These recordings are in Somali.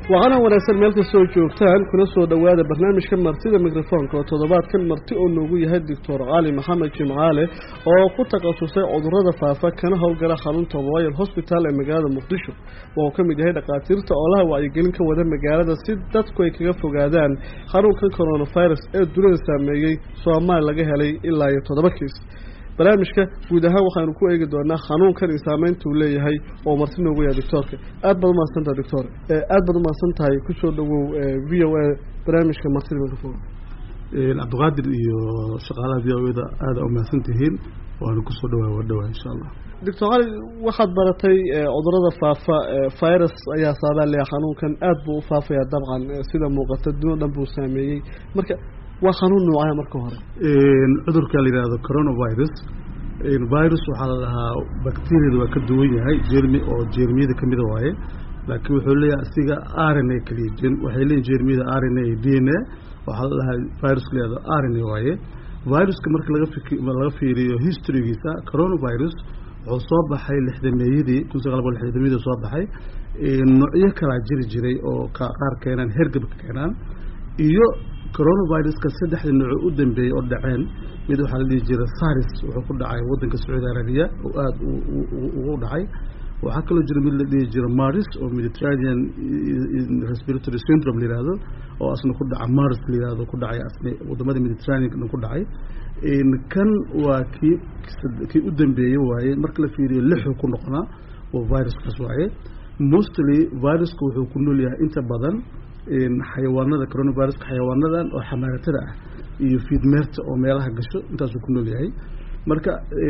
waxaana wanaagsan meel kastoo joogtaan kuna soo dhowaada barnaamijka martida mikrofoonka oo toddobaadkan marti oo noogu yahay doctor cali maxamed jimcaale oo ku takhasusay cudurada faafa kana howlgala xarunta royal hosbital ee magaalada muqdisho waa uu ka mid yahay dhakhaatiirta oolaha wacyigelin ka wada magaalada si dadku ay kaga fogaadaan xanuunkan coronavirus ee dunida saameeyey soomaali laga helay ilaa iyo toddoba kiis barnaamijka guud ahaan waxaanu ku eegi doonaa xanuunkan iyo saameynta uu leeyahay oo marti noogu yahay doctoorka aad baad umahadsan tahay doctor aad baad umahadsan tahay kusoo dhawow v o a barnaamijka martida microphone cabdiqaadir iyo shaqaalaha v o da aada umahadsan tihiin waana kusoo dhawaa waa dhawaa insha allah doctor cali waxaad baratay cudurada faafa virus ayaa saabaa leeyahay xanuunkan aad buu u faafayaa dabcan sida muuqata dunio dhan buu saameeyey marka waa xanuun noocaya marka hore cudurka la yidhaahdo coronavirus virus waxaa la dhahaa bacteriada waa ka duwan yahay jermi oo jermiyada kamida waaye laakiin wuxuu leeyahay asiga r n a kaliya waxay leeyihin jermiyada r n a d n a waxaa la dhahaa viruska la yihahdo r n a waaye viruska marka laga fik laga fiiriyo historygiisa coronavirus wuxuu soo baxay lixdameeyadii kun sagaal boqol lixdameeyadii soo baxay noocyo kalaa jiri jiray oo qaar keenaan hergebka keenaan iyo coronaviruska saddexda nooco u dambeeyey oo dhaceen mid waxaa la dhihi jiray saris wuxuu ku dhacay waddanka sacuudi arabiya oo aada ugu dhacay waxaa kaloo jira mid la dhihi jira maris oo mediterranean respiratory syndrome la yihahdo oo asna ku dhaca maris la yihahdo ku dhacay asna wadamada mediterranean ku dhacay kan waa kii kii u dambeeyey waaye marka la fiiriyo lixu ku noqonaa oo viruskaas waaye mostly viruska wuxuu ku nool yahay inta badan xayawaanada coronaviruska xayawaanadan oo xamaaratada ah iyo fiidmeerta oo meelaha gasho intaasuu ku nool yahay marka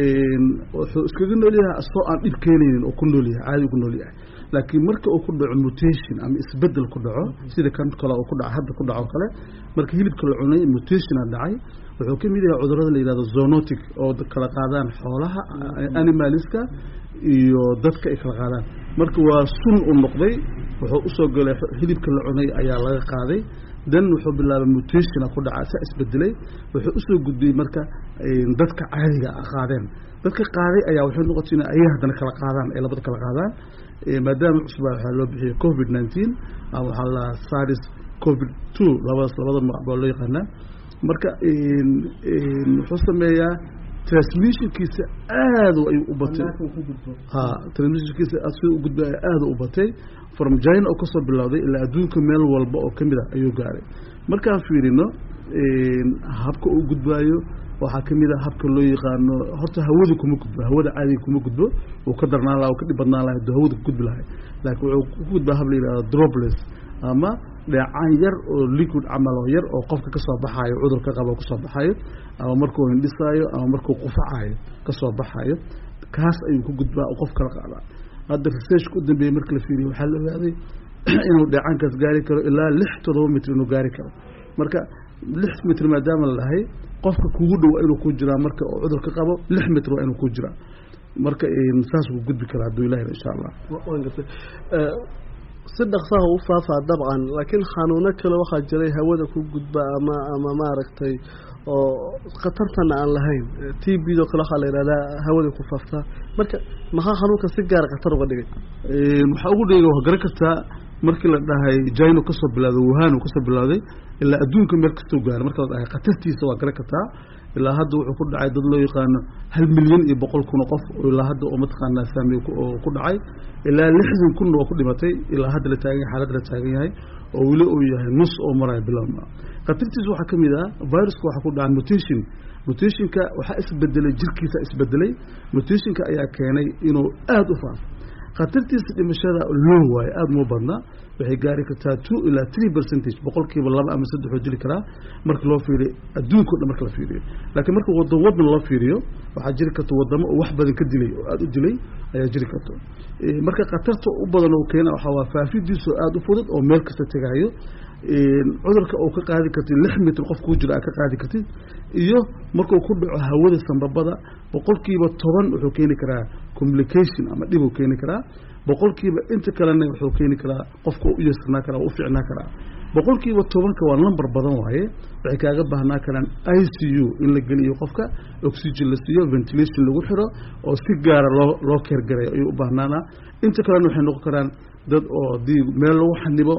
wuxuu iskaga nool yahay asoo aan dhib keenaynin oo ku nool yahay caadi ku nool yahay laakiin marka uu ku dhaco mutation ama isbedel ku dhaco sida kan kale uu ku dhaco hadda ku dhaco kale marka hilibka la cunay mutationa dhacay wuxuu ka mid yahay cudurada la yihahdo zonotic oo kala qaadaan xoolaha animaliska iyo dadka ay kala qaadaan marka waa sun u noqday wuxuu usoo galay hilibka la cunay ayaa laga qaaday dan wuxuu bilaabay mutationa ku dhaca saa isbedelay wuxuu usoo gudbiyey marka dadka caadiga qaadeen dadka qaaday ayaa waxay noqotay in ayay haddana kala qaadaan ay labada kala qaadaan maadaama cusba waxaa loo bixiyay covid nineteen ama waxaa la saris covid two labadaas labada magac baa loo yaqaanaa marka wuxuu sameeyaa transmissionkiisa aada ayuu u batay ha transmissionkiisa sida u gudbay aada u batay from china oo kasoo bilowday ilaa adduunka meel walba oo kamid a ayuu gaaray markaan fiirino habka uu gudbaayo waxaa kamid a habka loo yaqaano horta hawada kuma gudbo hawada caadiga kuma gudbo uu ka darnaan laha ka dhib badnaan laha aduu hawada ku gudbi lahay laakiin wuxuu ku gudbaa hab la yihahdo dropless ama dheecaan yar oo liquid camal oo yar oo qofka kasoo baxaayo cudurka qaba kasoo baxayo ama markuu hindhisaayo ama markuu qufacayo kasoo baxayo kaas ayuu ku gudbaa qof kala qaadaa hadda researchka u dambeeyey marka la fiiriyo waxaa la ogaaday inuu dheecaankaas gaari karo ilaa lix toddoba mitr inuu gaari karo marka lix mitr maadaama la dhahay qofka kugu dhow inuu ku jiraa marka oo cudurka qabo lix mitr waa inuu ku jiraa marka saas wuu gudbi karaa hadduu ilahi insha allah si dhaksaha u faafaa dabcan laakiin xanuuno kale waxaa jiray hawada ku gudba ama ama maaragtay oo khatartana aan lahayn t b do kale waxaa la yidhahdaa hawada ku faaftaa marka maxaa xanuunka si gaara khatar uga dhigay waxaa ugu dhigay waa garan kartaa markii la dhahay jino kasoo bilawday wuhan kasoo bilowday ilaa adduunka meel kastoo gaara marka la dhahay khatartiisa waa garan kartaa ilaa hadda wuxuu ku dhacay dad loo yaqaano hal milyan iyo boqol kun oo qof ilaa hadda oo mataqaanaa saamey oo ku dhacay ilaa lixdan kunna oo ku dhimatay ilaa hadda la taagan yahay xaaladda la taagan yahay oo weli uu yahay nus oo maraya bilowma khatartiisa waxaa ka mid ah viruska waxaa ku dhaca mutation mutationka waxaa isbedelay jirkiisa isbedelay mutationka ayaa keenay inuu aada u faafo khatartiisa dhimashada low waaye aada uma badna waxay gaari kartaa two ilaa three percentage boqolkiiba laba ama saddexoo jiri karaa marka loo fiiriyo adduunka o dhan marka la fiiriyo laakiin marka wadan wadan loo fiiriyo waxaa jiri karta wadamo oo wax badan ka dilay oo aada u dilay ayaa jiri karta marka khatarta u badan oo keena waxaa waa faafidiisu aada u fudud oo meel kasta tegayo cudurka oo ka qaadi kartid lix mitr qof kuu jira aa ka qaadi kartid iyo markuu ku dhaco hawada sambabada boqolkiiba toban wuxuu keeni karaa communication ama dhib uu keeni karaa boqolkiiba inta kalena wuxuu keeni karaa qofka u yasirnaa karaa u ficnaa karaa boqolkiiba tobanka waa number badan waaye waxay kaaga baahnaa karaan i c u in la geliyo qofka oxygen la siiyo ventilation lagu xiro oo si gaara loo loo keergaray ayuu u baahnaanaa inta kalena waxay noqon karaan dad oo haddii meel lagu xanibo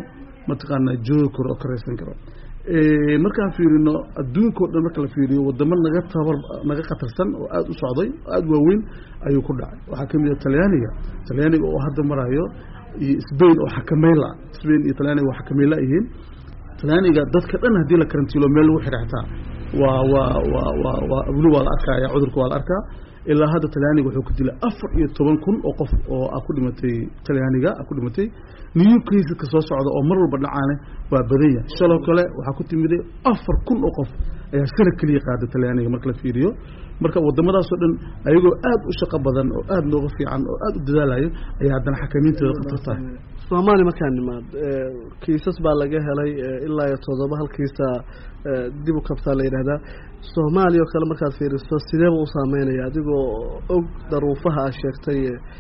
mataqaanaa joogi karo oo karaysan karo markaan fiirino adduunkao dhan marka la fiiriyo wadamo naga tabar naga khatarsan oo aada u socday oo aada waaweyn ayuu ku dhacay waxaa ka mid a talyaaniga talyaaniga oo hadda marayo iyo sbain oo xakamayla sbain iyo talyaaniga waa xakamayla yihiin talyaaniga dadka dhan haddii la karantiilo meel lagu xidha xitaa waa waa waa waa waa weli waa la arkaya cudurka waa la arkaa ilaa hadda talyaaniga wuxuu ku dilay afar iyo toban kun oo qof oo a ku dhimatay talyaaniga a ku dhimatay new caseska soo socda oo mar walba dhacaane waa badan yahay shaloo kale waxaa ku timiday afar kun oo qof ayaa sana keliya qaada talyaaniga marka la fiiriyo marka wadamadaasoo dhan ayagoo aad u shaqo badan oo aada nooga fiican oo aada u dadaalayo ayaa haddana xakamiintooda khatar tahay soomaaliya markaa nimaad kiisas baa laga helay ilaa iyo toddoba halkiisa dib u kabtaa la yidhahdaa soomaaliya oo kale markaad fiiriso sideeba u saameynaya adigoo og daruufaha aad sheegtay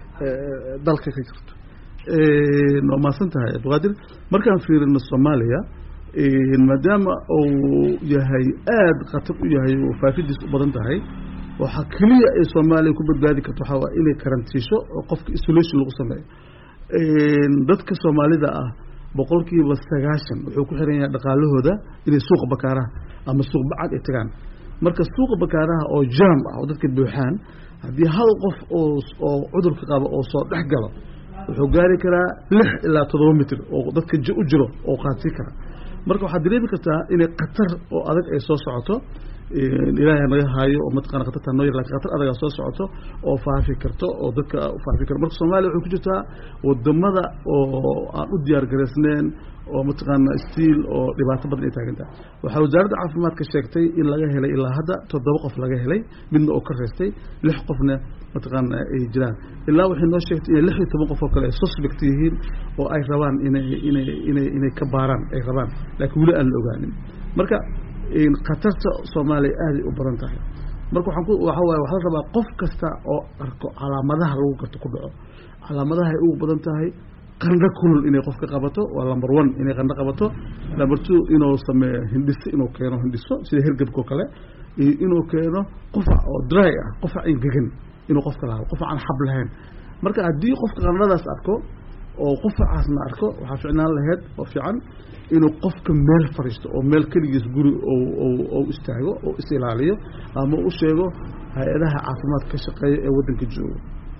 dalka ka jirto waa mahadsan tahay abdiqaadir markaan fiirino soomaaliya maadaama uu yahay aada khatar u yahay oo faafidiis u badan tahay waxaa keliya ay soomaaliya ku badbaadi karto waxaa waa inay karantiisho oo qofka isolation lagu sameeyo dadka soomaalida ah boqolkiiba sagaashan wuxuu ku xiran yahay dhaqaalahooda inay suuqa bakaaraha ama suuq bacad ay tagaan marka suuqa bakaaraha oo jaam ah oo dadka buuxaan haddii hal qof oo oo cudurka qaba oo soo dhex galo wuxuu gaari karaa lix ilaa toddoba mitr oo dadka u jiro oo qaadsi kara marka waxaad dareemi kartaa inay khatar oo adag ay soo socoto ilaahay naga haayo oo mataqana khatarta noo yar lakin khatar adagaa soo socoto oo faafi karto oo dadka faafi karto marka soomaaliya waxay ku jirtaa wadamada oo aan u diyaar garaysneen oo mataqaana stiil oo dhibaato badan ay taagan tahay waxaa wasaaradda caafimaadka sheegtay in laga helay ilaa hadda toddoba qof laga helay midna oo ka reystay lix qofna mataqaana ay jiraan ilaa waxay noo sheegtay inay lix iyo toban qof oo kale ay suspect yihiin oo ay rabaan inay inay inay inay ka baaraan ay rabaan laakiin weli aan la ogaanin marka khatarta soomaaliya aaday u badan tahay marka waxaan ku waxa waaye waxaa la rabaa qof kasta oo arko calaamadaha lagu garto ku dhaco calaamadaha ay ugu badan tahay qandho kulul inay qofka qabato waa number one inay qandho qabato number two inuu sameeyo hindhiso inuu keeno hindhiso sida hergebka oo kale iyo inuu keeno qufac oo dry ah qufac engegan inuu qofka lahaado qufac aan xab lahayn marka haddii qofka qandhadaas arko oo qufacaasna arko waxaa ficnaan laheyd oo fiican inuu qofka meel fadhiisto oo meel keligiis guri ou istaago oo is ilaaliyo ama u sheego hay-adaha caafimaadka ka shaqeeya ee waddanka jooga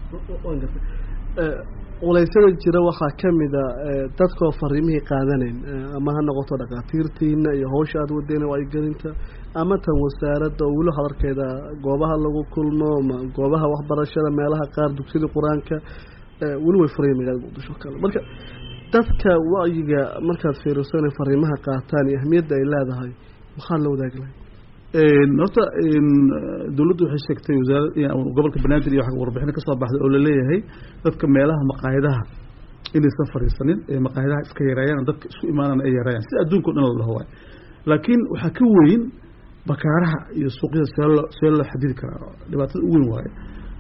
culeysyada jira waxaa ka mida dadkoo fariimihii qaadanayn ama ha noqoto dhakhaatiirtiina iyo hawsha aada wadeen wacyigelinta ama tan wasaaradda oo weli hadarkeeda goobaha lagu kulmo ma goobaha waxbarashada meelaha qaar dugsiyada qur-aanka weli way furaya magaalada muqdisho kale marka dadka wacyiga markaad fiiriso inay fariimaha qaataan iyo ahmiyadda ay leedahay maxaa la wadaagi lahay horta dawladdu waxay sheegtay wasaara gobolka banaadir iyo warbixino ka soo baxday oo laleeyahay dadka meelaha maqaayadaha inaysan fariisanin ee maqaayadaha iska yareeyaan dadka isku imaanana ay yareeyaan si adduunka o dhan la dhaho waay laakiin waxaa ka weyn bakaaraha iyo suuqyada see loo see loo xadidi karaa dhibaatada u weyn waaye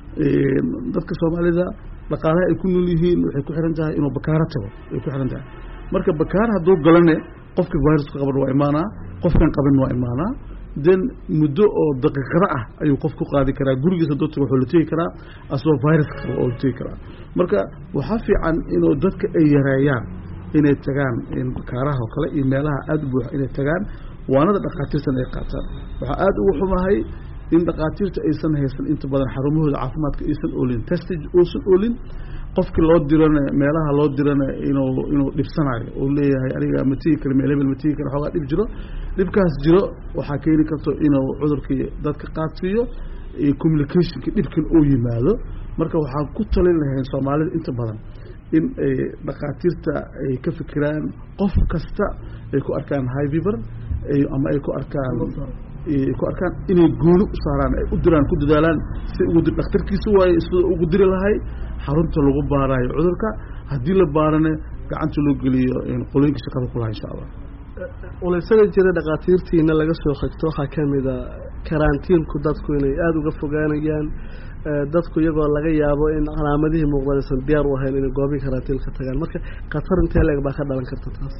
dadka soomaalida dhaqaalaha ay ku nool yihiin waxay ku xiran tahay inuu bakaaro tago ay ku xiran tahay marka bakaar hadduu galane qofka viruska qaban waa imaanaa qofkan qaban waa imaanaa den muddo oo daqiiqada ah ayuu qof ku qaadi karaa gurigiis hadduu tago wuxuu la tegi karaa asagoo viruska qaba oo la tegi karaa marka waxaa fiican inuu dadka ay yareeyaan inay tagaan bakaaraha oo kale iyo meelaha aada u buuxa inay tagaan waanada dhakhaatiirtan ay qaataan waxaa aada ugu xumahay in dhakhaatiirta aysan haysan inta badan xarumahooda caafimaadka aysan oolin testage uusan oolin qofkii loo dirana meelaha loo dirana inuu inuu dhibsanayo uu leeyahay aniga ma tigi kara meel hebel ma tigi kara xoogaa dhib jiro dhibkaas jiro waxaa keeni karto inuu cudurkii dadka qaadsiiyo communicationka dhibkan uu yimaado marka waxaan ku talin lahayn soomaalida inta badan in ay dhakhaatiirta ay ka fikiraan qof kasta ay ku arkaan high fever ama ay ku arkaan ku arkaan inay gooni u saaraan ay u diraan ku dadaalaan si ugu dir dhakhtarkiisa waaye sida ugu diri lahay xarunta lagu baaraayo cudurka haddii la baarane gacanta loo geliyo qolooyinka shaqada kulaha insha allah uleysada jira dhakhaatiirtiina laga soo xigto waxaa ka mid a karantiinku dadku inay aada uga fogaanayaan dadku iyagoo laga yaabo in calaamadihii muuqdaan aysan diyaar u ahayn inay goobihii karantiinka tagaan marka khatar intee leeg baa ka dhalan karta taas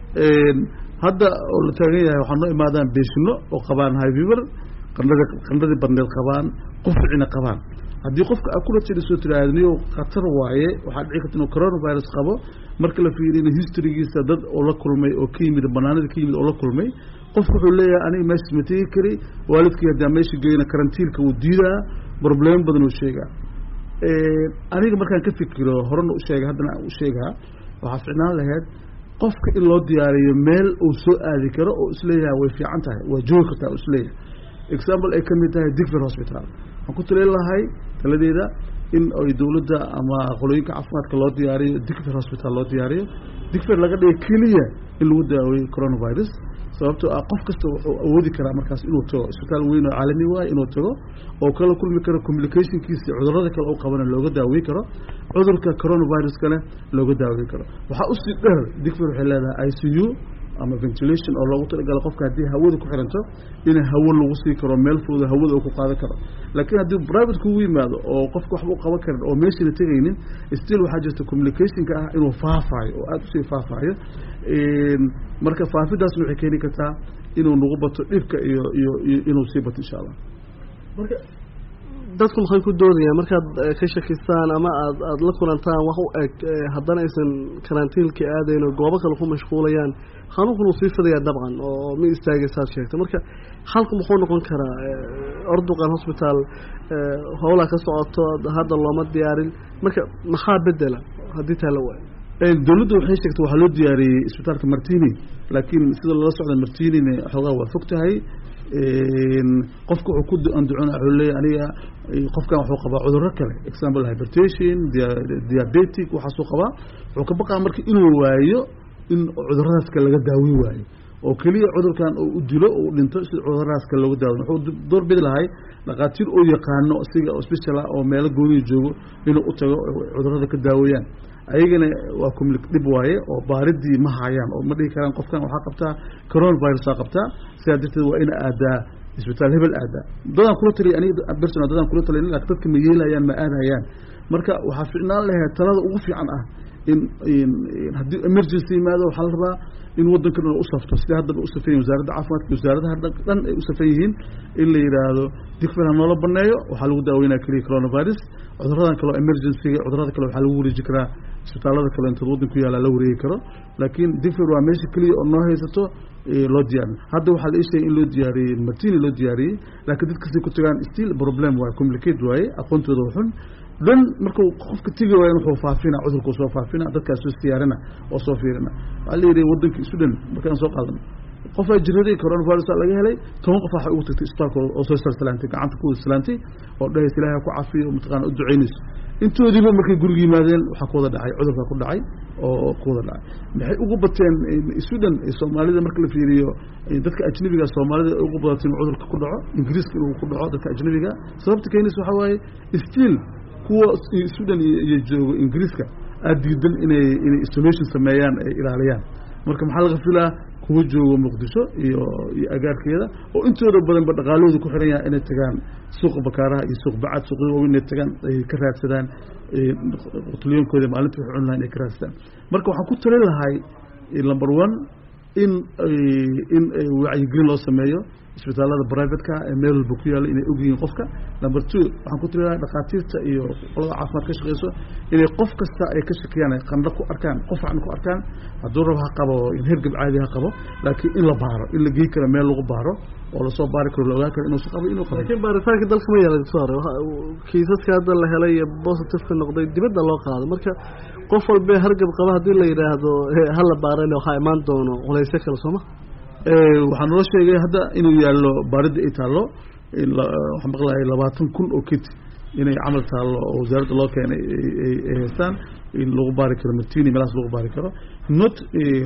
hadda oo la taagan yahay waxaa noo imaadaan beeshino oo qabaan high fever qandhada qandhadii badneed qabaan quficina qabaan haddii qofka aad kula tiriso tiraahdo khatar waaye waxaa dhici karta inuu coronavirus qabo marka la fiirina historygiisa dad oo la kulmay oo ka yimid banaanada ka yimid oo la kulmay qofku wuxuu leeyahay aniga meeshaas ma tegi kari waalidkii haddaa meesha geyna karantiilka wuu diidaa problemo badan uu sheegaa aniga markaan ka fikiro horena u sheega haddana u sheegaa waxaa ficnaan lahayd qofka in loo diyaariyo meel uu soo aadi karo oo isleeyahay way fiican tahay waa joogi kartaa oo isleeyahay example ay ka mid tahay digfer hospital waxaan ku talin lahay taladeeda in ay dowladda ama qolooyinka caafimaadka loo diyaariyo digfer hospital loo diyaariyo digfer laga dhiga keliya in lagu daaweeyo coronavirus sababtoo ah qof kasta wuxuu awoodi karaa markaas inuu tago isbitaal weyn oo caalami waay inuu tago oo kala kulmi karo communicationkiisa cudurada kale u qabana looga daaweyn karo cudurka coronaviruskana looga daaweyn karo waxaa usii dheer digfer waxay leedahay i c u ama ventilation oo loogu talagalo qofka haddii hawada ku xiranto in hawo lagu sii karo meel fooda hawada uu ku qaadan karo laakiin haddii private kugu yimaado oo qofka waxba u qaban karin oo meeshana tegaynin still waxaa jirta communicationka ah inuu faafaayo oo aada usii faafaayo marka faafidaasna waxay keeni kartaa inuu nagu bato dhibka iyo iyo iyo inuu sii bato insha allah marka dadku maxay ku doodayaan markaad ka shakistaan ama aad aada la kulantaan wax u eg haddana aysan karantiilka aadayn oo goobo kale ku mashquulayaan xanuunkun uu sii fidayaa dabcan oo ma istaagaysaad sheegtay marka xalku muxuu noqon karaa orduqan hosbitaal howlaa ka socoto hadda looma diyaarin marka maxaa bedela haddii taa la waayo dowladda waxay sheegtay waxaa loo diyaariyey isbitaalka martini laakiin sida lala socda martinina xoogaa waa fog tahay qofka wuxuu ku anducona wuxuu leeyahy aniga qofkan wuxuu qabaa cudurro kale example hypertation diabetic waxaasuu qabaa wuxuu ka baqaa marka inuu waayo in cuduradaas kale laga daaweyn waayo oo keliya cudurkan uu u dilo u dhinto si cuduradaas kale looga daaweyn wuxuu door bidi lahay dhakhaatiir oo yaqaano isiga oo special ah oo meelo gooniya joogo inuu u tago cudurada ka daaweeyaan ayagana waa comli dhib waaye oo baaridii ma hayaan oo ma dhihi karaan qofkan waxaa qabtaa coronavirusaa qabtaa sidaa darteed waa ina aadaa isbitaal hebel aadaa dadaan kula taliya aniga personal dadaan kula taliya laakiin dadka ma yeelayaan ma aadayaan marka waxaa ficnaan lahayd talada ugu fiican ah in haddii emergency yimaado waxaa la rabaa in waddankan u safto sida haddaba u safan yihin wasaaradda caafimaadka wasaaradaha dhan ay u safan yihiin in la yidhaahdo digfer ha noola baneeyo waxaa lagu daaweynaya keliya coronavirus cuduradan kaleo emergencyga cudurada kale waxaa lagu wareeji karaa isbitaalada kale intood waddan ku yaala la wareegi karo laakiin digfer waa meesha keliya oo noo haysato loo diyaarin hadda waxaa la ii sheegay in loo diyaariyey martini loo diyaariyey laakiin dadkasay ku tagaan still problem waaye complicate waaye aqoontooda xun dhan markuu qofka tegi waayan wuxuu faafina cudurkuu soo faafina dadkaas soo siyaarina oo soo fiirina waxaa la yidhi waddanka isu dhan markaan soo qaadano qofaa jiraday coronavirus laga helay toban qof waxay ugu tagtay isbitaalka oo soo salsalaantay gacanta ku salaantay oo dhahaysa ilaahay ku cafiyo mataqaana u ducaynayso intoodiiba markay guriga yimaadeen waxaa ku wada dhacay cudurkaa ku dhacay oo ku wada dhacay maxay ugu bateen sudan soomaalida marka la fiiriyo dadka ajnabiga soomaalida ugu badatay in cudurka ku dhaco ingiriiska inuu ku dhaco dadka ajnabiga sababta keenaysa waxaa waaye still kuwa sudan iyo joogo ingiriiska aada diidan inay inay isolation sameeyaan ay ilaaliyaan marka maxaa laga filaa kuwa joogo muqdisho iyo iyo agaarkeeda oo intooda badanba dhaqaalahooda ku xiran yahay inay tagaan suuqa bakaaraha iyo suuq bacad suuqyada waaweyn inay tagaan ay ka raadsadaan qutliyoonkooda maalinta waxay cuni lahay inay ka raadsadaan marka waxaan ku talin lahay number one in in wacyigelin loo sameeyo isbitaalada privateka ee meel walba ku yaalla inay ogyihiin qofka number two waxaan ku tali lahay dhakhaatiirta iyo qolada caafimaad ka shaqeyso inay qof kasta ay ka shakiyaan ay qandho ku arkaan qof aan ku arkaan hadduu rab ha qabo in hergab caadi ha qabo laakiin in la baaro in la gey karo meel lagu baaro oo lasoo baari karo la ogaan karo inuusan qabo inuu qabo laakiin baaritaanka dalka ma yeela doctor kiisaska hadda la helay iyo positiveka noqday dibadda loo qaado marka qof walbe hargab qaba haddii la yidhaahdo hala baarana waxaa imaan doono culaysyo kale sooma waxaa noo sheegay hadda inuu yaallo baaridda ay taallo waxaan maqlahay labaatan kun oo kit inay camal taallo oo wasaaradda loo keenay ay haystaan in lagu baari karo martini meelahaas lagu baari karo not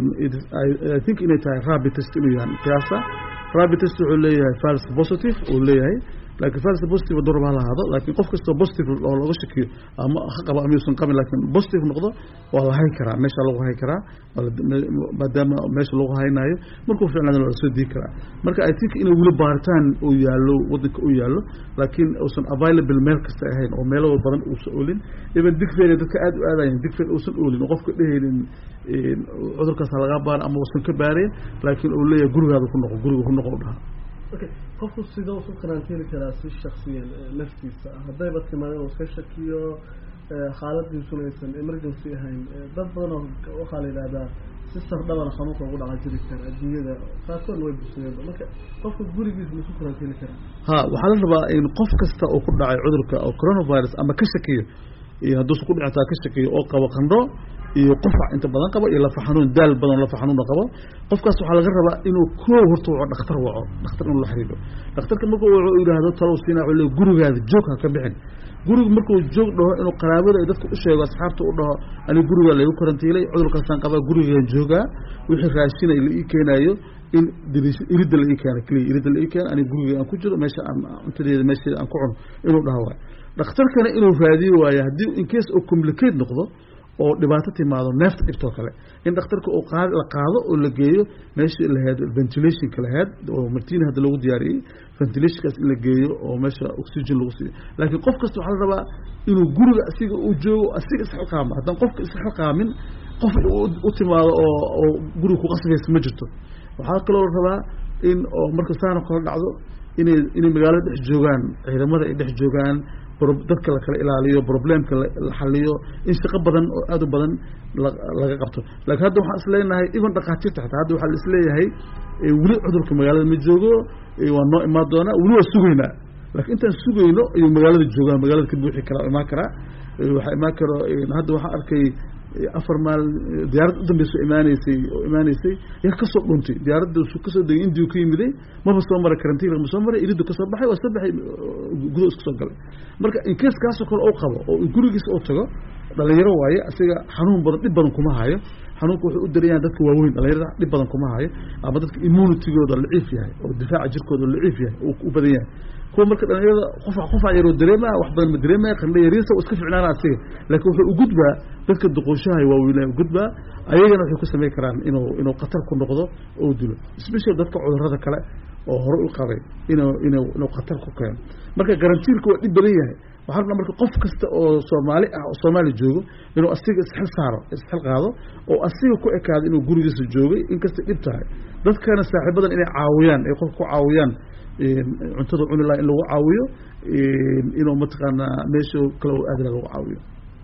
i think inay tahay rabi test inuu yahay qiyaasa rabi test wuxuu leeyahay fals positive uu leeyahay laakiin fals positive durab ha lahaado laakiin qof kastoo positive oo looga shakiyo ama ha qabo ama yuusan qabin laakiin positive noqdo waa la hay karaa meesha lagu hay karaa maadaama meesha lagu haynaayo markuu ficnaado waa lasoo dii karaa marka i think inuu weli baaritaan uu yaallo waddanka uu yaallo laakiin uusan available meel kasta ahayn oo meelo badan uusan oolin even digfeer dadka aada u aadayan digfeer uusan oolin oo qofka dhehaynin cudurkaas ha lagaa baara ama uusan ka baareen laakiin uu leeyahay gurigaada ku noqo guriga ku noqo dhaha okay qofku sidoo isu karantiili karaa si shaksiyan naftiisa haddayba timaado inuu iska shakiyo xaaladiisuna aysan emergency ahayn dad badan oo waxaa la yidhahdaa si sardhabana xanuunka ugu dhaca jiri kara adduunyada qaarkoodna way busayeenba marka qofka gurigiisa ma isu karantiili karaa ha waxaa la rabaa in qof kasta oo ku dhacay cudurka oo coronavirus ama ka shakiyo iyo hadduusa ku dhicataa ka shakiyo oo qabo qandho iyo qufac inta badan qabo iyo lafa xanuun daal badan lafa xanuuna qabo qofkaas waxaa laga rabaa inuu koo horta waco dhakhtar waco dhakhtar inuu la xiriiro dhakhtarka markuu waco yidhaahdo talow siinaa wuxuu leey gurigaada joog ha ka bixin guriga markuu joog dhaho inuu qaraabada dadka u sheego asxaabta u dhaho aniga gurigaa laygu karantiilay cudurkaasaan qabaa gurigaan joogaa wixii raashina la ii keenaayo in iridda la ii keena keliya iridda la ii keena aniga guriga aan ku jiro meesha aan cuntadeeda meesheeda aan ku cuno inuu dhaho waayo dhakhtarkana inuu raadiyo waayo haddii in case oo complicate noqdo oo dhibaato timaado neefta dhibtoo kale in dhakhtarka uu qaad la qaado oo la geeyo meeshii lahayd ventilationka lahayd oo martina hadda lagu diyaariyey ventilationkaas in la geeyo oo meesha oxygen lagu siiyo laakiin qof kasta waxaa la rabaa inuu guriga asiga uu joogo asiga isxilqaamo haddaan qofka isxilqaamin qof u timaado oo oo guriga ku qasbaysa ma jirto waxaa kaloo la rabaa in oo marka saana kala dhacdo inay inay magaalada dhex joogaan ciidamada ay dhex joogaan dadka la kala ilaaliyo problemka la xaliyo in shaqo badan oo aad u badan laga qabto laakiin hadda waxaan isleenahay even dhakhaatiirta xataa hadda waxaa la isleeyahay weli cudurka magaalada ma joogo waa noo imaan doonaa weli waa sugaynaa laakiin intaan sugayno ayuu magaalada joogaa magaalada ka buuxi karaa imaan karaa waxaa imaan karo hadda waxaan arkay afar maal diyaarad udambeysa imaaneysay oo imaaneysay yaa kasoo dhuntay diyaaradda kasoo degay indiu ka yimiday maba soo maray karantiinka ma soo maray iridu kasoo baxay waa soo baxay gudo iska soo galay marka incase kaasoo kale oo qabo oo gurigiisa u tago dhalinyaro waaye asiga xanuun badan dhib badan kuma hayo xanuunka wuxuu u darayaan dadka waaweyn dhalinyarada dhib badan kuma hayo ama dadka immunitygooda laciif yahay oo difaaca jirkooda laciif yahay u badan yahay kuwa marka dhalinyarada qofa qofa yaroo dareemaya wax badan ma dareemaya qandho yariisa oo iska ficnaana asiga laakiin wuxuu u gudbaa dadka duqooshaha waaweynaa u gudbaa ayagana waxay ku samayn karaan inuu inuu khatar ku noqdo oo dilo special dadka cudurrada kale oo hore u qabay inuu inuu inuu khatar ku keeno marka garantiilka waa dhib badan yahay waxaa rabnaa marka qof kasta oo soomaali ah oo soomaali joogo inuu asiga isxil saaro isxil qaado oo asiga ku ekaado inuu gurigiisa joogay inkastay dhib tahay dadkana saaxiibadan inay caawiyaan ay qofka ku caawiyaan cuntada cuni laha in lagu caawiyo inuu mataqaanaa meesha kale oo aadila lagu caawiyo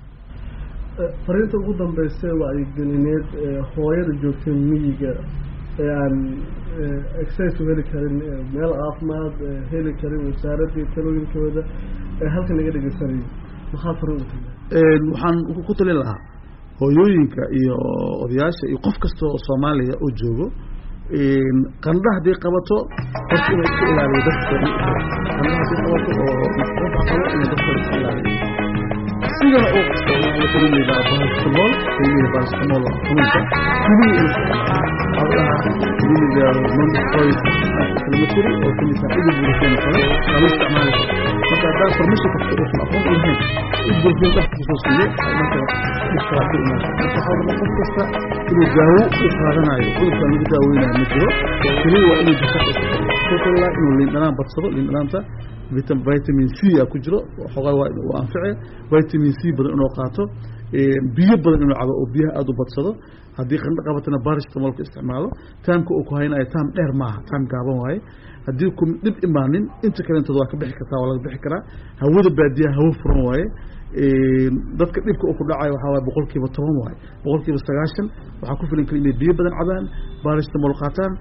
fariinta ugu dambeysa wacyigelineed hooyada joogtay miyiga ee aan exercise u heli karin meel caafimaad heli karin wasaaradii talooyinkooda ee halkan laga dhegeysanayo maxaa fariin u tahay waxaan ku talin lahaa hooyooyinka iyo odayaasha iyo qof kasta oo soomaaliya oo joogo qandha haddii qabato horta inuu iska ilaaliyo dadka qandha haddii qabato oo qofa qabo inuu dadka iska ilaaliyo sigana uu isticmaalo keliya paracetamol keliya paracetamol xanuunka keliya inuu isticmaalo keliya non-steroid inflammatory oo kamisa ibuprofen kale waa la isticmaali kara marka haddaa farmasha kasta uusan aqoon u lahayn ibuprofen dhafka kusoo siiyo marka dhibkaa ku imaan marka waxaa rabaa qof kasta inuu daawo u qaadanayo cudurkan lagu daaweynayo ma jiro keliya waa inuu jirka kutala inuu liindhanaan badsado liindhanaanta vitamin c a ku jiro xoogaa waa anfice vitamin c badan inuu qaato biyo badan inuu cabo oo biyaha aada u badsado haddii qandho qabatana baristamolka isticmaalo taamka uu ku haynayo taam dheer maaha taam gaaban waaye haddii ku dhib imaanin inta kaleentood waa ka bixi kartaa waa laga bixi karaa hawada baadiyaha hawo furan waaye dadka dhibka uu ku dhacayo waxaa waaye boqol kiiba toban waaye boqol kiiba sagaashan waxaa ku filan kara inay biyo badan cabaan baristamol qaataan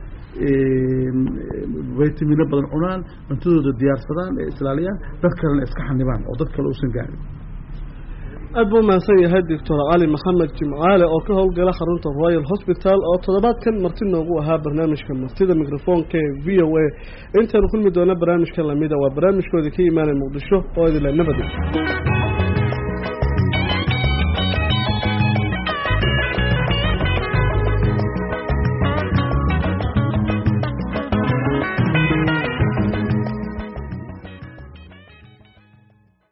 vitamino badan cunaan cuntadooda diyaarsadaan ee islaaliyaan dad kalena iska xanibaan oo dad kale uusan gaarin aad buu mahadsan yahay doctor cali maxamed jimcaale oo ka howlgala xarunta royal hospital oo toddobaadkan marti noogu ahaa barnaamijka martida microfoonka ee v o a intaynu kulmi doona barnaamijka lamida waa barnaamijkoodii ka imaanay muqdisho oo idinla nabadi